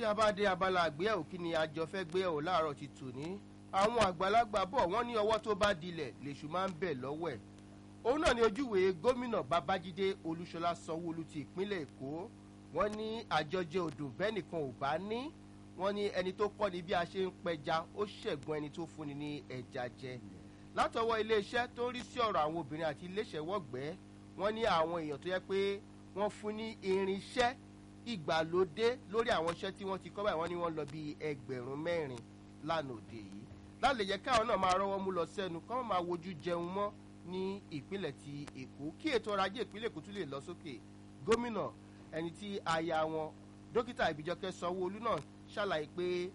tí a bá dé abala àgbéyẹ̀wò kí ni àjọ fẹ́ gbéyẹ̀wò láàárọ̀ ti tò ní àwọn àgbàlagbà bọ̀ wọ́n ní ọwọ́ tó bá dilẹ̀ lèṣù máa ń bẹ̀ lọ́wọ́ ẹ̀ òun náà ni ojúwèé gómìnà babájídé olúṣọlá sanwóolu ti ìpínlẹ̀ èkó wọ́n ní àjọjẹ odò bẹ́ẹ̀ nìkan ò bá ní wọ́n ní ẹni tó kọ́ ni bí a ṣe ń pẹja ó ṣẹ̀gbọ́n ẹni tó fúnni ní ẹja jẹ látọwọ́ iléeṣẹ́ tó ń rí sí ọ̀rọ̀ àwọn obìnrin àti iléeṣẹ́wọ́gbẹ́ wọ́n ní àwọn èèyàn tó yẹ pé wọ́n fún ní irinṣẹ́ ìgbàlódé lórí àwọn iṣẹ́ tí wọ́n ti kọ́ báyìí wọ́n ní wọ́n lọ bí ẹgbẹ̀rún mẹ́rin lánàá òde yìí láti jẹ́ káwọn náà máa rọ́wọ́ mú lọ sẹ́nu kọ́ wọ́n máa wojú jẹun mọ́ ní ìpínlẹ̀ ti èkó kí ètò ọrọ̀ ajé ìpínlẹ̀ èkó tún lè lọ sókè gómìnà ẹni tí aya wọn dókítà ìbíjọkẹ́ sanwó-olú náà ṣàlàyé pé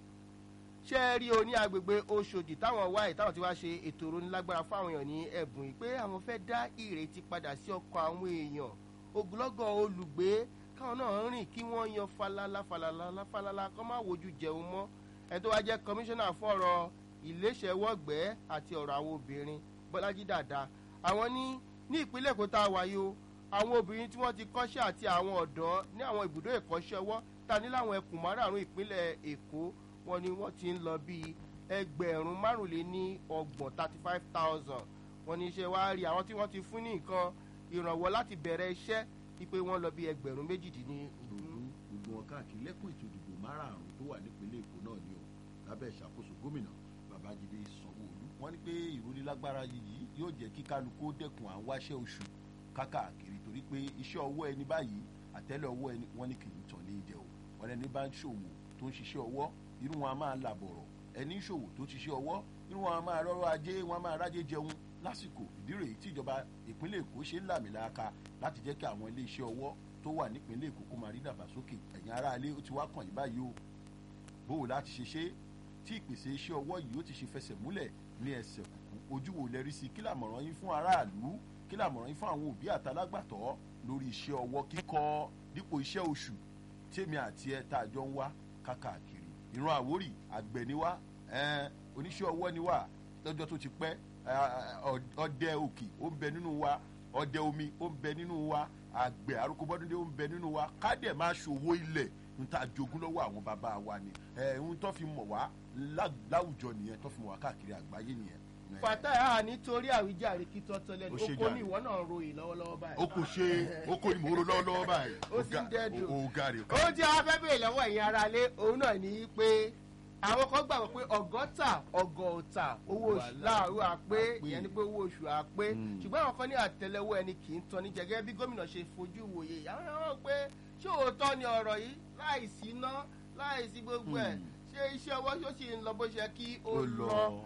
ṣé ẹ rí o ní agbègbè oṣòdì táwọn wáyé táwọn ti wá ṣe ètò ìrónilágbára fáwọn èèyàn ní ẹ̀bùn yìí pé àwọn fẹ́ dá ìrètí padà sí ọkọ̀ àwọn èèyàn ogunlọ́gọ̀ olùgbé káwọn náà rìn kí wọ́n yan falala falala falala kọ́ máa wojú jẹun mọ́ ẹ tó wá jẹ́ kọmíṣánná fún ọ̀rọ̀ iléeṣẹ́wọ́gbẹ́ àti ọ̀rọ̀ àwọn obìnrin bọ́lájí dàda àwọn ní ní ìpínlẹ̀ èkó tá a wáyé o àwọn obìnrin tí wọ́n ti kọ́ṣẹ́ àti àwọn ọ̀dọ́ ní àwọn ibùdó ìkọ́ṣẹ́ ọwọ́ ta ní láwọn ẹkùn márààrún ìpínlẹ̀ èkó wọn ni wọ́n ti ń lọ bíi ẹgbẹ̀rún márùnléní ọgbọ̀n thirty five thousand wọn ní iṣẹ́ wa rí àwọn tí wọ́n ti fún ní nǹkan ìrànwọ́ láti bẹ̀rẹ̀ iṣẹ́ wípé wọ́n lọ bí ẹgbẹ̀rún méjìdínní. gbogbo wọn káàkiri lẹ́kùn ètò ìdìbò márààrún tó wà nípínlẹ̀ èkó náà ni o lábẹ́ ìṣàkóso gómìnà babájídé sanwó-olú wọ́n ní pé ìrónilágbára yìí yóò jẹ́ kí kálukú dẹ́kun à ń wáṣẹ́ oṣù kákàkiri torí pé iṣẹ́ ọwọ́ ẹni báyìí àtẹ́lẹ̀ ọwọ́ ẹni wọ́n ní kì í tàn ní ìjẹ o wọ́n ẹni bá ń ṣòwò tó ń ṣiṣẹ́ ọwọ́ irú wọn a máa làbọ̀rọ̀ ẹni ń ṣòwò tó ṣiṣẹ́ ọwọ́ irú wọn a máa rọ́rọ́ ajé wọn a máa rájé jẹun lásìkò ìdí rèé tí ìjọba ìpínlẹ̀ èkó ṣe ń làmìlaka láti jẹ́ kí àwọn iléeṣẹ́ ọwọ́ tó wà nípínlẹ̀ èkó kó máa rí dàgbàsókè ẹ̀yin aráalé ó ti wá kàn yín báyìí o bóò láti ṣe ṣe tí ìpèsè iṣẹ́ ọwọ́ yìí ó ti ṣe fẹsẹ̀ múlẹ̀ ní ẹsẹ̀ kùkù ojú wo lẹ́rí sí kí làmọ̀ràn yín fún aráàlú kí làmọ̀ràn yín fún àwọn òbí àtàlágbàtọ́ lórí iṣẹ́ ọwọ́ kíkọ́ dípò iṣẹ́ oṣù tèmi àti ẹ tá a jọ ń wá kákàkiri ìran àwórì àgbẹ̀ ni wá oníṣẹ́ ọwọ́ ni wá lọ́jọ́ tó ti pẹ́ ọdẹ òkè ó ń bẹ nínú wa ọdẹ omi ó ń bẹ nínú wa àgbẹ̀ arúgbóbọ́dúndé ó ń bẹ nínú wa kádẹ̀ máa ṣòwò ilẹ̀ ń ta jogún lọ́wọ́ àwọn bàbá wa ni ń tó fi mọ̀ wá láwùjọ nìyẹn tó fi mọ̀ wá káàkiri àgbáyé nìyẹn. fatah nítorí àwíjàre kí tọ́tọ́ lẹ́nu oko ní ìwọ náà ròyìn lọ́wọ́lọ́wọ́ báyìí. o kò ṣe o kò ní mò ń ro lọ́wọ́lọ́wọ́ báyìí. ó sì ń dẹ́dùn o gàrí. ó jẹ́ afẹ́bẹ̀rẹ̀ lọ́wọ́ ẹ̀yin aráalé òun náà ní pé àwọn kan gbàgbọ́ pé ọgọ́ta ọgọ́ta owó oṣù láàárọ̀ àpé ìyẹn ni pé owó oṣù àpé ṣùgbọ́n àwọn kan ní àtẹlẹwọ́ ẹni kì í tan ní jẹgẹ́ bí gómìnà ṣe fojú wòye àwọn ọ̀rọ̀ pé ṣé òótọ́ ni ọ̀rọ̀ yìí láìsí iná láìsí gbogbo ẹ̀ ṣé iṣẹ́ ọwọ́ ṣó sì ń lọ bó ṣe kí ó lọ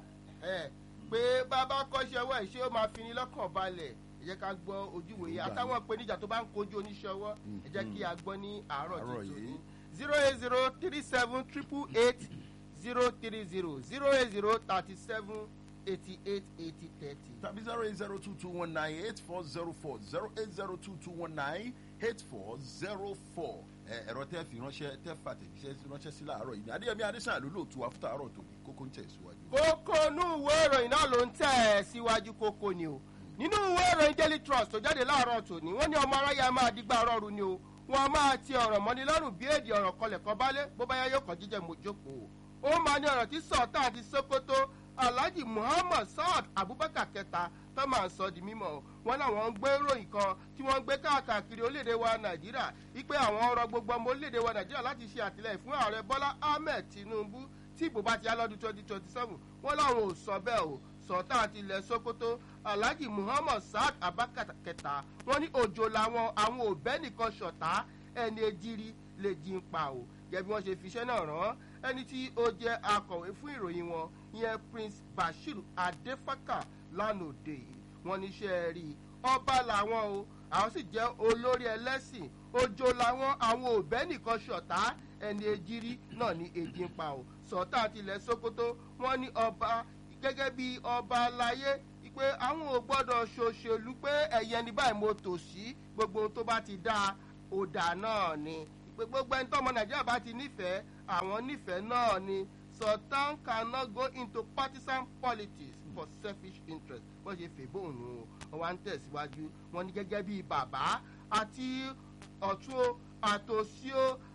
pé bàbá kọ́ṣẹ́ ọwọ́ ẹ̀ ṣé ó máa fi ni lọ́kàn balẹ̀ ẹ jẹ́ ká gbọ́ ojú wòye àtàwọn ìpèníjà tó bá ń kojú oníṣẹ́ ọwọ́ ẹ jẹ́ kí a gbọ́ ní àárọ̀ tuntun zero eight zero three seven triple eight zero three zero zero eight zero thirty seven eighty eight eighty thirty. tàbí zero eight zero two two one nine eight four zero four zero eight zero two two one nine eight four zero four ẹ̀rọ tẹ́ fi ránṣẹ́ tẹ́ fàtẹ̀jíṣẹ́ ránṣẹ́ sí láàárọ̀ yìí ní adéyẹmí adésàn ló lóòtú àfútà àárọ̀ tó kókó ń tẹ̀ síwájú. kókó inú ìwé ìròyìn náà ló ń tẹ̀ síwájú kókó ni o nínú ìwé ìròyìn daily trust tó jáde láàárọ̀ tòní wọ́n ní ọmọ aráyà máa dígbà rọrùn ni o wọ́n máa ti ọ̀rọ̀ mọ́ni lọ́rùn bí èdè ọ̀rọ̀ kọlẹ̀ kan bálé bó bá yá yóò kàn jíjẹ mọ́jókòó ó máa ní ọ̀rọ̀ tí sọ̀tà àti sokoto alhaji muhammad saad abubakar kẹta tó máa ń sọ di mímọ wọn làwọn ń gbé ròyìn kan tí wọn ń gbé káàkiri orílẹ̀-èdè wa nàìjíríà wípé àwọn ọ̀rọ̀ gbogbo ọmọ orílẹ̀-èdè wa nàìjíríà láti ṣe àtìlẹyìn fún ààrẹ bọ́lá ahmed tinubu tí ìbò bá ti yá lọ́dún twenty twenty seven wọn làwọn ò sọ bẹ́ẹ̀ o sọ̀tà àti ilẹ̀ sokoto alhaji muhammad saad abubakar kẹta wọn ní òjò làwọn àwọn òbẹ́ nìkan ṣọ̀tá ẹni ejiri lè jí ń pa o gẹ́gẹ́ bí wọ́n ṣe fiṣẹ́ náà rán ẹni tí ó jẹ́ akọ̀wé fún ìròyìn wọn ìyẹn prince bashir adefaka lánàá òde yìí wọ́n níṣẹ́ rí ọba làwọn o àwọn sì jẹ́ olórí ẹlẹ́sìn ojo làwọn àwọn òbẹ́ nìkan ṣọ̀tá ẹni ejiri náà ní èjì ń pa o sọ̀tà àti ilẹ̀ sokoto wọ́n ní ọba gẹ́gẹ́ bí ọba aláyé pé àwọn ò gbọ́dọ̀ ṣòṣèlú pé ẹ̀yẹ ní báyìí mo tò sí gbogbo ohun tó bá ti dáa ọ̀dà náà ni pé gbogbo ẹni tọ́mọ nàìjíríà bá ti nífẹ̀ẹ́ àwọn nífẹ̀ẹ́ náà ni sultan cannot go into partisan politics for selfish interest wọ́n ṣe fèbóun nù wọ́n wá ń tẹ̀síwájú wọ́n ní gẹ́gẹ́ bíi bàbá àti ọ̀tún àtòsí o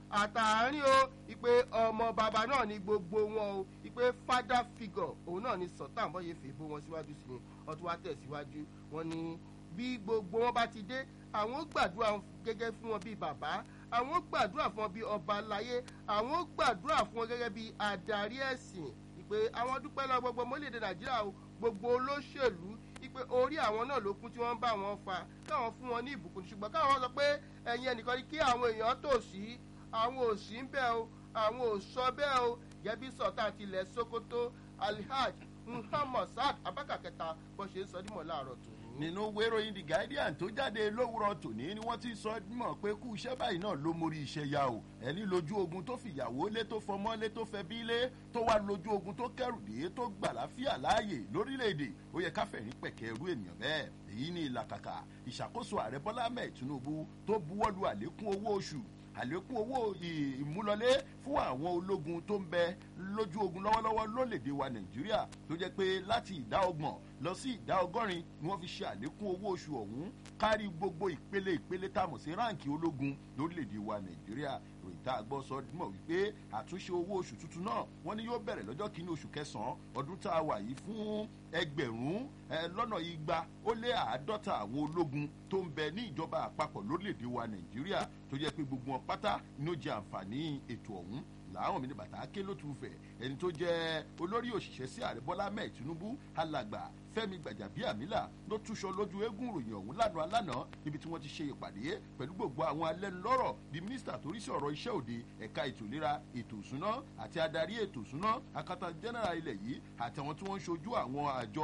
àtàárín o ìpè ọmọ bàbá náà ní gbogbo wọn o ìpè father figure òun náà ní sultan bọ́yẹ fèbó wọn síwájú sí ni wọ́n tún wá tẹ̀síwájú wọn ní bí gbogbo wọn bá ti dé àwọn gbàdúrà gẹ́gẹ́ fún wọn bíi bàbá àwọn gbàdúrà fún wọn bíi ọba láyé àwọn gbàdúrà fún wọn gẹ́gẹ́ bíi adarí ẹ̀sìn ìpè àwọn dúpẹ́ lọ gbogbo mọ́lẹ̀dẹ̀ nàìjíríà o gbogbo olóṣèlú ìpè orí àwọn náà ló kún tí wọ́n ń bá wọn fa káwọn fún wọn ní ìbùkún ṣùgbọ́n káwọn sọ pé ẹ̀yin ẹnìkan ni kí àwọn èèyàn tò sí àwọn ò sí ń bẹ́ẹ̀ o àwọn ò sọ bẹ́ẹ̀ o gẹ́bí sọ̀tà tilẹ̀ sokoto alhaj muhammad saad abaka kẹta bó ṣe ń sọ dímọ̀ láàárọ̀ tòun nínú wéròyìn the guardian tó jáde lówùrọ̀ tòní ni wọ́n ti sọ mọ̀ pé kú iṣẹ́ báyìí náà ló mórí iṣẹ́ ya o ẹni lójú ogun tó fìyàwó lé tó fọmọ́ lé tó fẹ́ bí lé tó wá lójú ogun tó kẹrù dé tó gbà láfíà láàyè lórílẹ̀‐èdè ó yẹ káfẹ̀rín pẹ̀kẹ́ irú ènìyàn bẹ́ẹ̀ èyí ni ìlàkàkà ìṣàkóso ààrẹ bọ́lá ahmed tinubu tó buwọ́lu àlékún owó oṣù àlékún owó ìmúlọlé fún àwọn ológun tó ń bẹ lójú ogun lọ́wọ́lọ́wọ́ lólèdè wa nàìjíríà tó jẹ́ pé láti ìdá ọgbọ̀n lọ sí ìdá ọgọ́rin ni wọ́n fi ṣe àlékún owó oṣù ọ̀hún kárí gbogbo ìpele ìpele tá a mọ̀ sí ráǹkì ológun lórílẹ̀‐èdè wa nàìjíríà ròyìn tá a gbọ́ sọ mọ̀ wípé àtúnṣe owó oṣù tuntun náà wọ́n ní yóò bẹ̀rẹ̀ lọ́jọ́ kínní oṣù kẹsàn-án ọdún tá a wà yìí fún ẹgbẹ̀rún lọ́nà igba ó lé àádọ́ta àwọn ológun tó ń bẹ ní ìjọba àpapọ̀ lórílẹ̀‐èdè wa nàìjíríà tó jẹ́ pé gbogbo wọn pátá ni ó jẹ àǹfààní ètò ọ̀hún làwọn mi ní bàtà ké ló tún fẹ ẹni tó jẹ olórí òṣìṣẹ́ sí ààrẹ bọ́lá mẹ́ẹ̀ tinubu alàgbà fẹ́mi gbàjàbíàmílà ló túṣọ lójú eégún ìròyìn ọ̀hún lánàá lánàá níbi tí wọ́n ti ṣe ìpàdé pẹ̀lú gbogbo àwọn alẹ́nulọ́rọ̀ bíi mínísítà torí sí ọ̀rọ̀ iṣẹ́ òde ẹ̀ka ètò ìlera ètò ìsúná àti adarí ètò ìsúná akata general ilẹ̀ yìí àtàwọn tí wọ́n ń ṣojú àwọn àjọ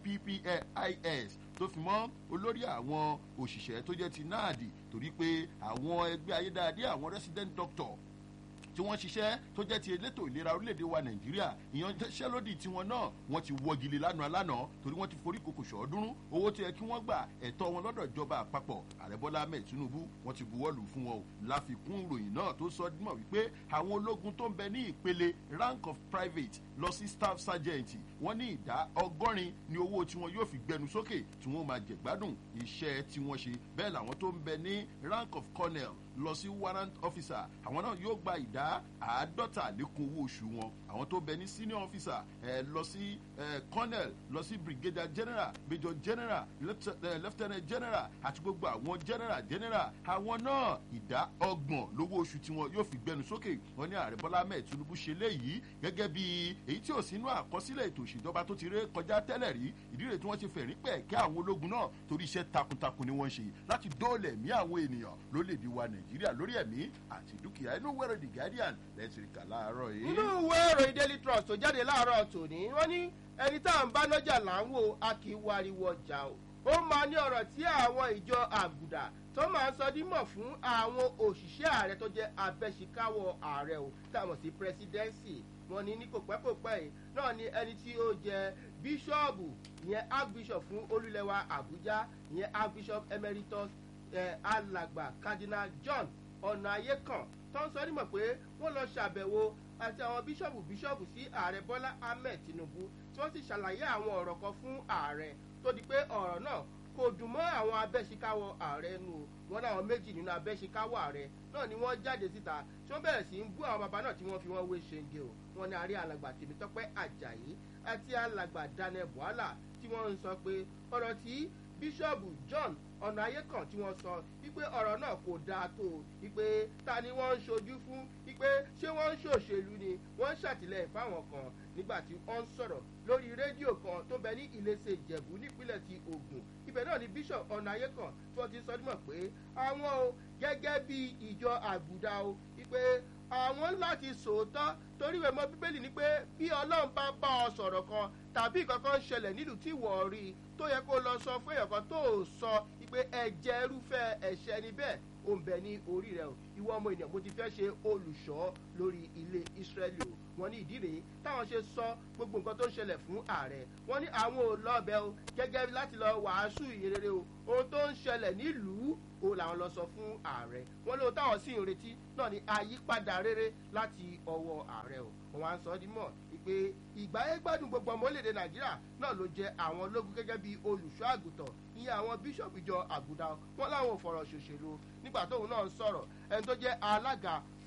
ippis tó fi mọ́ olórí àwọn òṣìṣẹ́ tó jẹ́ ti náàdì torí pé àwọn ẹgbẹ́ ayédáadé àwọn resident doctor tí wọ́n ṣiṣẹ́ tó jẹ́ ti elétò ìlera orílẹ̀-èdè wa nàìjíríà ìyanṣẹ́lódì tiwọn náà wọ́n ti wọ́gilé lánàá lánàá torí wọ́n ti forí kòkò ṣọ́ọ́dúnrún owó tó yẹ kí wọ́n gbà ẹ̀tọ́ wọn lọ́dọ̀ ìjọba àpapọ̀ ààrẹ bọ́lá ahmed tinubu wọ́n ti buwọ́lù fún wọn o láfikún ìròyìn náà tó sọ mọ̀ wípé àwọn ológun tó ń bẹ ní ìpele rank of private lọ sí staff sergeant wọ́n ní ìdá ọgọ́rin ni owó tí wọn yóò fi gbẹnu sókè tí wọ́n máa jẹ̀gbádùn iṣẹ́ tí wọ́n ṣe bẹ́ẹ̀ làwọn tó ń bẹ ní rank of colonel lọ sí warrant officer àwọn náà yóò gba ìdá àádọ́ta àlékún owó oṣù wọn àwọn tó bẹ ní senior officer ẹ lọ sí ẹ colonel lọ sí brigadier general major general lieutenant general àti gbogbo àwọn general general àwọn náà ìdá ọgbọ̀n lówó oṣù tiwọn yóò fi gbẹnu sókè wọn ní ààrẹ bọ́lá ahmed tinubu ṣe léyìí gẹ́gẹ́ bí èyí tí ò sínú àkọsílẹ̀ ètò ìṣèjọba tó ti ré kọjá tẹ́lẹ̀ rí ìdí rẹ̀ tí wọ́n ti fẹ̀rí pẹ̀ kẹ́ àwọn ológun náà torí iṣẹ́ takuntakun ni wọ́n ṣe láti dóòlẹ̀ mí àwọn ènìyàn lólèdè wa nàìjíríà lórí ẹ̀mí àti dúkìá inú wẹ̀rẹ̀ the guardian lẹ́sìn kà láàárọ̀ yìí. nínú ìwé ìròyìn daily trust tó jáde láàárọ̀ tòní wọ́n ní ẹni tá à ń bá lọ́jà là ń wò a kì í wariwo ọjà o ó máa ní ọ̀rọ̀ tí àwọn ìjọ àgùdà tó máa ń sọ dímọ̀ fún àwọn òṣìṣẹ́ ààrẹ tó jẹ́ abẹ́síkáwọ̀ ààrẹ o táwọn sí presidency wọn ní ní kò pẹ́ kò pẹ́ yìí náà ni ẹni tí ó jẹ bíṣọ́ọ̀bù ìyẹn archbishop fún olúlẹ̀wà àbújá ìyẹn archbishop emeritus eh, alàgbà cardinal john ọ̀nà ayé kan tó ń sọ nímọ̀ pé wọ́n lọ ṣàbẹ̀wò àti àwọn bíṣọ̀bù bíṣọ̀bù sí ààrẹ bọ́lá ahmed tinubu tí wọ́n sì ṣàlàyé àwọn ọ̀rọ̀ kan fún ààrẹ tó di pé ọ̀rọ̀ náà kò dùn mọ́ àwọn abẹ́síkáwọ̀ ààrẹ nù wọn láwọn méjì nínú abẹ́síkáwọ̀ ààrẹ náà ni wọ́n jáde síta tí wọ́n bẹ̀rẹ̀ sí í bú àwọn bàbá náà tí wọ́n fi wọ́n wé ṣenge o wọn ní àárẹ̀ alàgbà tèmítọ́pẹ́ àjàyí àti alàgbà daniel buhala tí wọ́n ń sọ pé ọ̀rọ̀ tí bíṣọ̀bù john ọ̀nà ayé kan tí wọ́n sọ wípé ọ̀rọ̀ náà kò dáa tó o wípé ta ni wọ́n ń ṣojú fún wípé ṣé wọ́n ń ṣòṣèlú ni wọ́n ń ṣàtìlẹ́yìn fáwọn kan nígbà tí wọ́n ń sọ̀rọ̀ lórí rédíò kan tó bẹ ní ìlẹ́sẹ̀ ìjẹ̀bú nípínlẹ̀ ti ogun ibẹ̀ náà ni bishop ọ̀nà ayé kan tí wọ́n ti sọ nímọ̀ pé àwọn o gẹ́gẹ́ bí ìjọ àgùdà o wípé àwọn láti sòótọ́ torí ìwé mọ bíbélì ni pé bí ọlọ́run bá bá ọ sọ̀rọ̀ kan tàbí kankan ṣẹlẹ̀ nílùú tí wọ́n rí i tó yẹ kó lọ sọ fún èèyàn kan tó o sọ pé ẹ̀jẹ̀ irúfẹ́ ẹ̀ṣẹ̀ ni bẹ́ẹ̀ ó ń bẹ ní orí rẹ o ìwọ ọmọ ènìyàn mo ti fẹ́ ṣe olùṣọ́ lórí ilé ìsírẹ́lì o wọ́n ní ìdí rèé táwọn ṣe sọ gbogbo nǹkan tó ń ṣẹlẹ̀ fún ààrẹ wọ́n ní àwọn ò lọ́ọ̀bẹ o gẹ́gẹ́ láti lọ wàásù ìrere o ohun tó ń ṣẹlẹ̀ nílùú o làwọn lọ sọ fún ààrẹ wọ́n lóhun táwọn sì ń retí náà ní àyípadà rere láti ọwọ́ ààrẹ o wọ́n á sọ ọ́ dímọ̀ pé ìgbáyé gbádùn gbogbo ọmọ orílẹ̀-èdè nàìjíríà náà ló jẹ àwọn ológun gẹ́gẹ́ bí olùṣọ́ àgùntàn ìyẹn àwọn bíṣọ̀bù ìjọ àgùdà wọn láwọn ò fọ̀rọ̀ ṣòṣèlú nígbà tóun náà ń sọ̀rọ̀ ẹni tó jẹ́ alága fún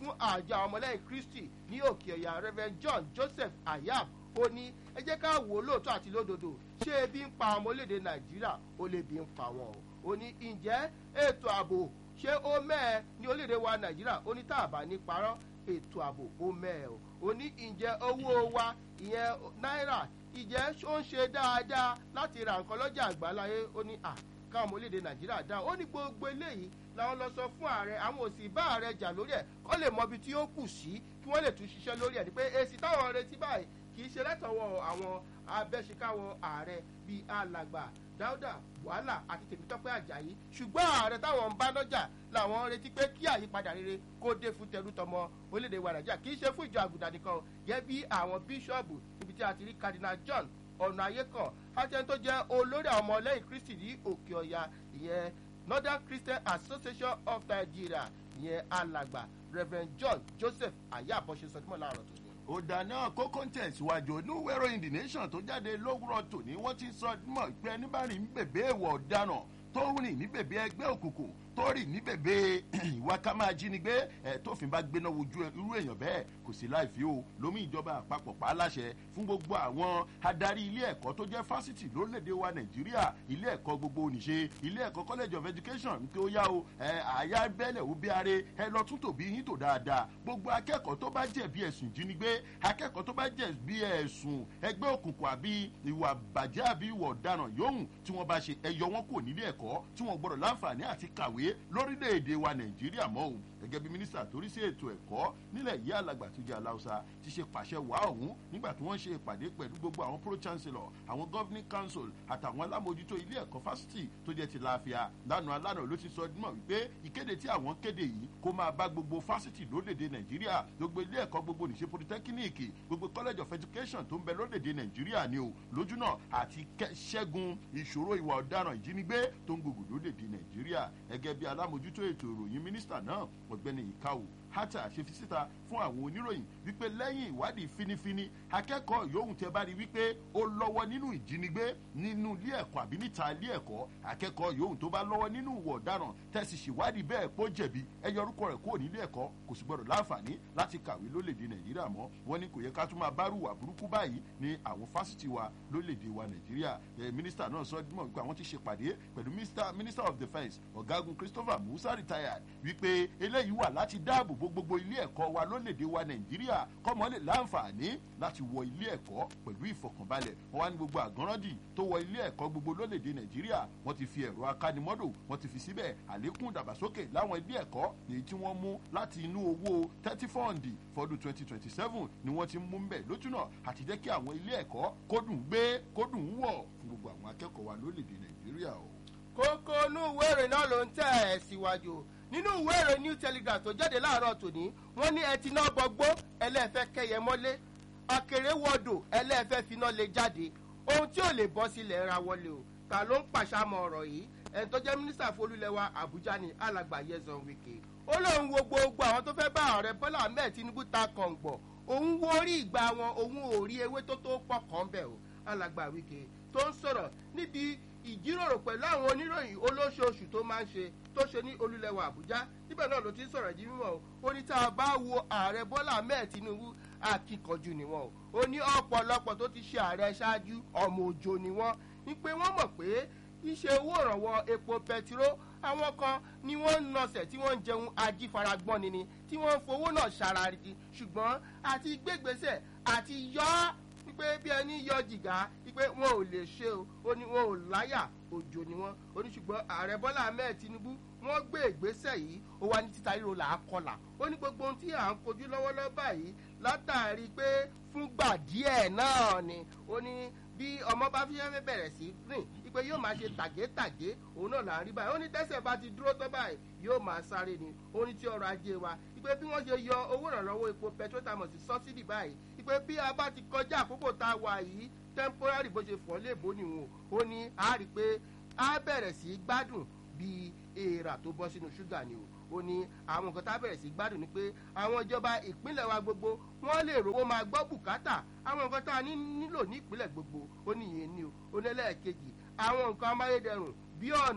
fún àjọ àwọn ọmọlẹ́yìn kristi ní òkè ọ̀yà reverend john joseph ayab ó ní ẹ jẹ́ ká wò ó lóòótọ́ àti lódodo ṣé ebi ń pa ọmọ orílẹ̀-èdè nàìjíríà ó lè bí ń pa wọn o ó ní ǹjẹ́ ètò ààbò ṣé ó mẹ́ẹ̀ ní orílẹ̀-èdè wa nàìjíríà ó ní tá a bá ní parọ́ ètò ààbò ó mẹ́ẹ̀ o ó ní ǹjẹ́ owó wa ìyẹn náírà ìjẹ́ ó ń ṣe dáadáa láti ra nǹkan lọ́jà àgbáláyé ó ní à káwọn ọmọ orílẹ̀-èdè nàìjíríà dáhùn ó ní gbogbo eléyìí làwọn lọ sọ fún ààrẹ àwọn òsì bá ààrẹ jà lórí ẹ̀ kọ́ lè mọ ibi tí ó kù sí kí wọ́n lè tún ṣiṣẹ́ lórí ẹ̀ ni pé èsì táwọn retí báyìí kì í ṣe látọwọ́ àwọn abẹ́ṣekáwọ ààrẹ bíi alàgbà dáúdà wàhálà àti tèmítọ́pẹ́ àjàyí ṣùgbọ́n ààrẹ táwọn ń bá lọ́jà làwọn retí pé kí àyípadà rere kó dé fún tẹrútọmọ orílẹ̀-èdè wa nàìjíríà kì í ṣe fún ìjọ àgùdà nìkan gẹ́gẹ́ bí àwọn bíṣọ́ọ̀bù níbi tí a ti rí cardinal john ọ̀nà ayé kan àti ẹni tó jẹ́ olórí àwọn ọmọ lẹ́yìn kristi ní òkè ọ̀yà ìyẹn northern christian association of nigeria ìyẹn alàgbà reverend john joseph ayábọ̀ṣe sọdúnmọ̀ láàárọ̀ tó ní. ọ̀dà náà kókó ń tẹ̀síwájú oníwèrò in the nation tó jáde lówùrọ̀ tòní wọ́n ti sọ mọ̀ pé ẹni bá rìn ní bèbè èèwọ̀ ọ̀daràn tó rìn ní bèbè ẹgbẹ́ òkùnkùn tó rìn ní bèbè ìwà ká máa jínigbé ẹ tófin bá gbéná wojú irú èèyàn bẹ́ẹ̀ kò sí láì fi o lómi ìjọba àpapọ̀ pa á láṣẹ fún gbogbo àwọn adarí ilé ẹ̀kọ́ tó jẹ́ fásitì lórílẹ̀‐èdè wa nàìjíríà ilé ẹ̀kọ́ gbogbo oníṣe ilé ẹ̀kọ́ college of education ń pé ó yá o ẹ àyà bẹ́lẹ̀ ó bí are ẹ lọ tún tòbí yín tò dáadáa gbogbo akẹ́kọ̀ọ́ tó bá jẹ̀bi ẹ̀sùn ìjínigbé akẹ́kọ̀ọ́ tó bá jẹ̀bi ẹ̀sùn ẹgbẹ́ òkùnkùn àbí ìwà bàjẹ́ àbí ìwà ọ̀daràn yòówù tí wọ́n bá ṣe ẹyọ wọn kò nílé ẹ̀kọ́ tí wọ́n gbọ́dọ̀ láǹfààní àti kàwé lórílẹ̀‐èdè wa nàìjíríà mọ́ òun gẹ́gẹ́ bí mínísítà torí sí ètò ẹ̀kọ́ nílẹ̀ yìí alàgbà tó jẹ́ aláùsá ti ṣe pàṣẹ wá ọ̀hún nígbà tí wọ́n ṣe ìpàdé pẹ̀lú gbogbo àwọn pro chancellor àwọn governing council àtàwọn alámòjútó ilé ẹ̀kọ́ fásitì tó jẹ́ ti láàfíà lánàá lánàá ló ti sọ mọ̀ wípé ìkéde tí àwọn kéde yìí kó máa bá gbogbo fásitì lórílẹ̀‐èdè nàìjíríà gbogbo ilé ẹ̀kọ́ gbogbo nìṣe polytechnic gbogbo college of education tó ń bẹ lórílẹ̀‐èdè nàìjíríà ni o lójú náà àti ṣẹ́gun ìṣòro ìwà ọ̀daràn ìjínigbé tó ń gbogbo lórílẹ̀‐èdè nàìjíríà gẹ́gẹ́ bí alámòjútó ètò ìròyìn mínísítà náà ọ̀gbẹ́ni ìkáwò hata ṣe fi síta fún àwọn oníròyìn wípé lẹ́yìn ìwádìí finifini akẹ́kọ̀ọ́ yòówù tẹ bá rí wípé ó lọ́wọ́ nínú ìjínigbé nínú ilé ẹ̀kọ́ àbí níta ilé ẹ̀kọ́ akẹ́kọ̀ọ́ yòówù tó bá lọ́wọ́ nínú ìwọ̀ ọ̀daràn tẹ̀sí ṣèwádìí bẹ́ẹ̀ pọ́ jẹ̀bi ẹ yọ orúkọ rẹ̀ kúrò nílé ẹ̀kọ́ kò sì gbọdọ̀ láǹfààní láti kàwé lólèdè nàìjíríà mọ́ wọn ni kò yẹ ká tún máa bá rúwà burúkú báyìí ní àwọn fásitì wa lólèdè wa nàìjíríà mínísítà náà sọ mọ̀ wípé àwọn ti ṣe pàdé pẹ̀lú minister of defence ọ̀gágun christopher musa retired wípé eléyìí wà láti dáàbò bo gbogbo ilé ẹ̀kọ́ wa lórílẹ̀‐èdè wa nàìjíríà kọ́mọ lè láǹfààní láti wọ ilé ẹ̀kọ́ pẹ̀lú ìfọkànbalẹ̀ wọn wá ní gbogbo àgọ́rọ́dì tó wọ ilé ẹ̀kọ́ gbogbo lórílẹ̀‐èdè nàìjíríà wọ́n ti fi ẹ̀rọ akánimọ́dò wọ́n ti fi síbẹ̀ àlékún ìdàgbàsókè láwọn ilé ẹ̀kọ́ èyí tí wọ́n mú láti inú owó thirty fọ́ọ̀ndì fọdún twenty twenty seven ni wọ́n ti mú mbẹ̀ lójúnà àti jẹ́ kí àwọn ilé ẹ̀kọ́ kódùn gbé kódùn wọ̀ fún gbogbo àwọn akẹ́kọ̀ọ́ wa lórílẹ̀‐èdè nàìjíríà o. kókó inú ìwé ìròyìn náà ló ń tẹ̀ ẹ̀ síwájú nínú ìwé ìròyìn new telegraph tó jáde láàárọ̀ tòní wọ́n ní ẹtì náà gbọgbó ẹlẹ́fẹ́ kẹyẹ mọ́lé akèrè wọ́dọ̀ ẹlẹ́fẹ́ finá lè jáde ohun tí ò lè bọ́ sílẹ̀ ra wọlé o ta ló ń pàṣàmọ̀ ọ̀rọ̀ yìí ẹni tó jẹ́ mínísítà folúlẹ̀wà àbújá ní alàgbà yẹzàn wike ó lóun wo gbogbo àwọn tó fẹ́ bá ààrẹ bọ́lá ahmed tinubu ta kọ̀ǹgbọ̀ òun wo orí ìgbà wọn òun ò rí ewé tó tó pọ̀ kàn bẹ̀ o alàgbà wike tó ń sọ̀rọ̀ níbi ìjíròrò pẹ̀lú àwọn oníròyìn olóṣooṣù tó máa ń ṣe tó ṣe ní olúlẹ̀wà àbújá níbẹ̀ náà ló ti ń sọ̀rọ̀ jí mímọ́ o ó ní tá a bá wo ààrẹ bọ́lá ahmed tinubu akíkanjú ni wọn o ó ní ọ̀pọ̀lọpọ̀ tó ti ṣe ààrẹ ṣáájú ọmọ òjò ni wọn ní pé wọ́n mọ̀ pé iṣẹ́ owó ìrànwọ́ epo pẹtiró àwọn kan ni wọ́n ń nọsẹ̀ tí wọ́n ń jẹun ajífaragbọ́n ni ni tí wọ́n ń fowó náà ṣàràrìdì ṣùgbọ́n àti gbégbèsè àti yọ ọ́ wípé bí ẹni yọ jìgá wípé wọn ò lè ṣe o ó ní wọn ò láyà òjò ni wọn ó ní ṣùgbọ́n ààrẹ bọ́lá ahmed tinubu wọ́n gbé ìgbésẹ̀ yìí ó wá ní títa ríro là á kọlà ó ní gbogbo ohun tí à ń kojú lọ́wọ́lọ́wọ́ báyìí látàrí pé fúngbà díẹ̀ náà ni ó ní bí ọmọ bá fi fẹ́ bẹ̀rẹ̀ sí rìn ipe yóò máa ṣe tàgétàgé òun náà là ń rí báyìí ó ní tẹ́sẹ̀ bá ti dúró tán báyìí yóò máa sáré ni ó ní tí ọrọ̀ ajé wa ipe bí wọ́n ṣe yọ owó ìrànlọ́wọ́ epo petrotamọ̀ sí sọ́sídì báyìí ipe bí a bá ti kọjá àkókò tá a wà yìí temporary bó ṣe fọ́ léèbó nìwọ̀n ó ní a rí i pé a bẹ̀rẹ̀ sí gbádùn bíi èèrà tó bọ́ sínú ṣúgà ni o ó ní àwọn nǹkan tá a bẹ̀rẹ̀ sí gbádùn ni pé àwọn ìjọba ìpínlẹ̀ wa gbogbo wọ́n lè rówó máa gbọ́ bùkátà àwọn nǹkan tá a nílò ní ìpínlẹ̀ gbogbo ó ní ìyẹn ni o ó ní ẹlẹ́ẹ̀kejì àwọn nǹkan amáyédẹrùn bí ọ̀nà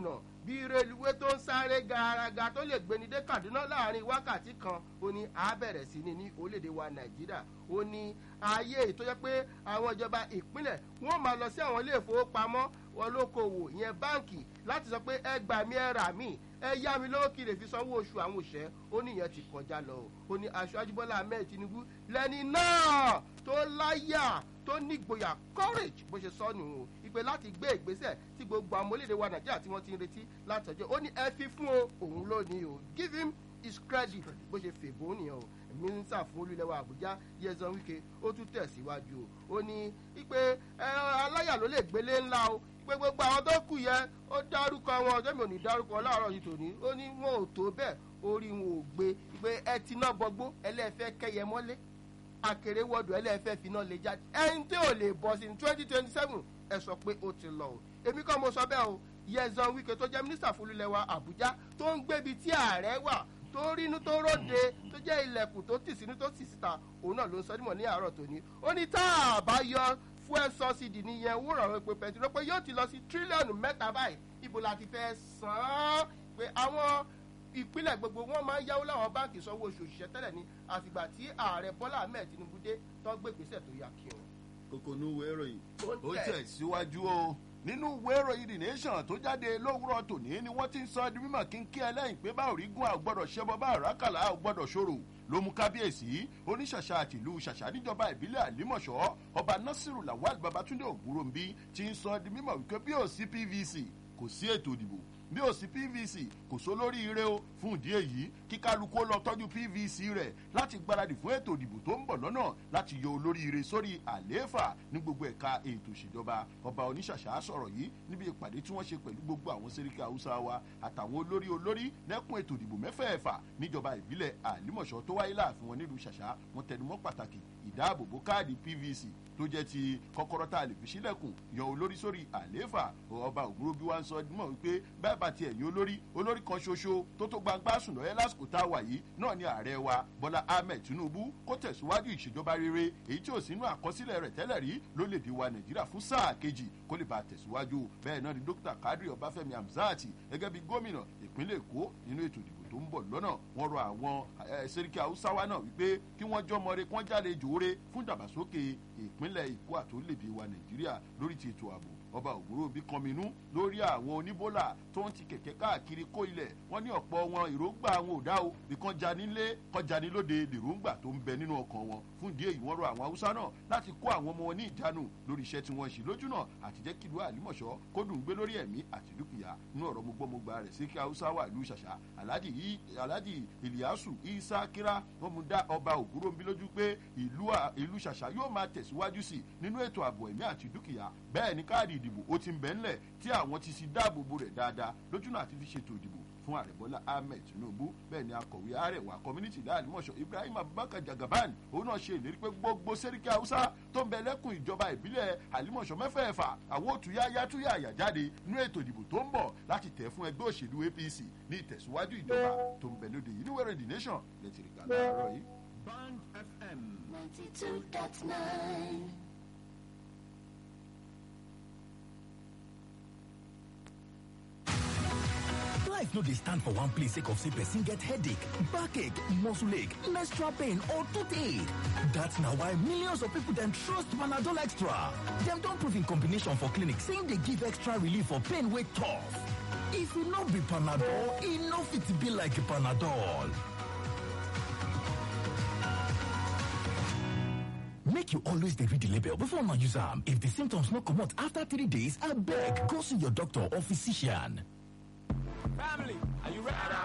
bí reluwé tó ń sáré garaga tó lè gbéni dé kaduna láàrin wákàtí kan ó ní a bẹ̀rẹ̀ sí ni ní orílẹ̀-èdè wa nàìjíríà ó ní ayé tó yẹ pé àwọn ìjọba ìpínlẹ̀ wọ́n máa lọ sí àwọn ilé ìfowópamọ́ olókoòwò ìyẹn báǹkì láti sọ pé ẹ gbà mí ẹ rà mí ẹ yá mi lówó kí lè fi sanwó oṣù àwọn òṣẹ́ ó ní ìyẹn ti kọjá lọ ó ní aṣáájú bọ́lá ahmed tinubu lẹ́ni náà tó láyà tó nígboyà courage bó ṣe sọ nù o ìpè láti gbé ìgbésẹ̀ tí gbogbo àwọn orílẹ̀-èdè wa nàìjíríà tí wọ́n ti ń retí látọjọ́ ó ní ẹ fi fún o òun ló ní o give him his credit bó ṣe fèbó nìyẹn o mínísítà fún olúlẹ̀wà àbújá yẹzan wike ó tún tẹ̀síwájú o ó ní ìpè aláyà ló lè gbélé ńlá o pé gbogbo àwọn tó kù yẹn ó dárúkọ wọn ọjọ́ mi ò ní dárúkọ láàárọ̀ yìí tòní ó ní wọn ò tó bẹ́ẹ̀ orí wọn ò gbé pé ẹ ti ná bọgbó ẹlẹ́fẹ́ kẹyẹ mọ́lé akèrè wọ́dù ẹlẹ́fẹ́ finá lè jáde ẹni tí ò lè bọ̀ sí ní twenty twenty seven ẹ sọ pé ó ti lọ o èmi kọ́ mo sọ bẹ́ẹ̀ o yẹzan wike tó jẹ́ mínísítà fún olúlẹ̀wà àbújá tó ń gbébi tí ààrẹ wà tó rínú tó róde tó jẹ́ ilẹ̀kùn tó tì sínú tó tì síta òun náà ló ń sọdímọ̀ ní àárọ̀ tòní ó ní tá a bá yọ fuel subsidy nìyẹn owó ìrànwọ́ epo pẹ̀tùrọ̀ pé yóò ti lọ sí tírílíọ̀nù mẹ́ta báyìí ibo la ti fẹ́ san án pé àwọn ìpínlẹ̀ gbogbo wọn máa ń yáwó láwọn báǹkì sanwó oṣù òṣìṣẹ́ tẹ́lẹ̀ ní àfìgbà tí ààrẹ bọ́lá ahmed tinubu dé tó gbé ìgbésẹ̀ tó yà kí wọn. kókó ní ìwé ìròyìn Ó ó tẹ̀. tẹ̀ síwájú o nínú ìwé ìròyìn the nation tó jáde lówùrọ̀ tòní ni wọ́n ti ń sọ di mímọ̀ kínkín ẹlẹ́yìn pé bá òrígun a ò gbọ́dọ̀ ṣẹbọ bá àrákàlà a ò gbọ́dọ̀ ṣòro ló mú kábíyèsí oníṣàṣà àtìlú ṣàṣà níjọba ìbílẹ̀ àlímọ̀ṣọ́ ọba nasiru lawal babatunde ògúnròmbí ti ń sọ di mímọ̀ wípé bí ò sí pvc kò sí ètò ìdìbò bí ò sí pvc kò sólórí ire o fún ìdí èyí kí kálukú ó lọ tọ́jú pvc rẹ̀ láti gbáradì fún ètò ìdìbò tó ń bọ̀ lọ́nà láti yọ olórí ire sórí àlééfà ní gbogbo ẹ̀ka ètò ìṣèjọba ọba oníṣàṣà sọ̀rọ̀ yìí níbi ìpàdé tí wọ́n ṣe pẹ̀lú gbogbo àwọn sẹ́ríkì haúsá wa àtàwọn olórí olórí lẹ́kùn ètò ìdìbò mẹ́fẹ̀ẹ̀fà níjọba ìbílẹ̀ àlímọ̀ṣọ́ tó wáyé láàfin wọn nílùú ṣàṣà wọn tẹnumọ́ pàtàkì ìdáàbòbò káàdì pvc tó jẹ́ ti kọ́kọ́rọ́ tá a lè fi sílẹ̀kùn yan olórí sórí àlééfà ọba ògúnróbí wa ń sọ mọ̀ wípé bẹ́ẹ̀ bá tiẹ̀ yan olórí olórí kan ṣoṣo tó tó gbangba sùn lọ́yẹ́ lásìkò tá a wà yìí náà ni ààrẹ wa bọ́lá ahmed tinubu kó tẹ̀síwájú ìṣèjọba rere èyí tí ò sínú àkọsílẹ̀ rẹ̀ tẹ́lẹ̀ rí lólèdè wa nàìjíríà fún sáà kejì kó lè bá a tẹ̀síwájú bẹ́ẹ̀ náà ni dókítà kadri ọbáfẹ́mi hamzat gẹ́gẹ́ bí gómìnà ìpínlẹ̀ èkó nínú ètò ìdìbò tó ń bọ̀ lọ́nà wọ́n rọ àwọn sẹ́ríkì haúsáwá náà wípé kí wọ́n jọmọre kí wọ́n jáde jòóre fún ìdàgbàsókè ìpínlẹ̀ èkó àtòlédè wa nàìjíríà lórí ti ètò ààbò ọba òwúrò bí kọminú lórí àwọn oníbólà tó ń ti kẹ̀kẹ́ káàkiri kó ilẹ̀ wọ́n ní ọ̀pọ̀ wọn èròǹgbà àwọn ò dá o bí kan janilé kan janilóde lèròǹgbà tó ń bẹ nínú ọkàn wọn fún ìdí èyí wọ́n rọ àwọn haúsá náà láti kó àwọn ọmọ wọn ní ìjánu lórí iṣẹ́ tí wọ́n ṣe lójú náà àti jẹ́ kìlú àlímọ̀ṣọ́ kó dùn gbé lórí ẹ̀mí àti dúkìá nínú ọ̀rọ̀ gbogbogbò rẹ̀ sí kí haúsá wà ìlú ṣàṣà aládì yìí aládì ìlíàsù isa kíra wọn mú dá ọba ògúnròmbí lójú pé ìlú ṣàṣà yóò máa tẹ̀síwájú sí nínú ètò ààbò ẹ̀mí àti dúkìá bẹ́ẹ̀ ni káàdì ìdìbò ó ti ń bẹ́ ńlẹ̀ tí àwọn ti si dáàbò bo rẹ̀ dáadáa lójúnà àti fi ṣètò ìdìbò fún ààrẹ bọ́lá ahmed tinubu bẹ́ẹ̀ ni akọ̀wé àrẹwà community láàlímọ̀ṣọ́ ibrahim abubakar jagaban òun náà ṣe ìlérí pé gbogbo sẹ́ríkì haúsá tó ń bẹ lẹ́kùn ìjọba ìbílẹ̀ àlímọ̀ṣọ́ mẹ́fẹ̀ẹ̀fà àwọn òtúyáyá túyà àyà jáde nínú ètò ìdìbò tó ń bọ̀ láti tẹ̀ fún ẹgbẹ́ òṣèlú apc ní ìtẹ̀síwájú ìjọba tó ń bẹ lóde yìí níwẹ̀rẹ̀ the nation lẹ́tìrì kan láàárọ̀ yìí. band fm. ninety two dot nine. life no dey stand for one place sake of say person get headache backache muscle ache menstrual pain or toothache dat na why millions of people dem trust panadol extra dem don prove in combination for clinic say im dey give extra relief for pain wey tough if e no be panadol e no fit be like panadol make you always dey read the label before una use am if di symptoms no comot after three days abeg go see your doctor or physician Family, are you ready?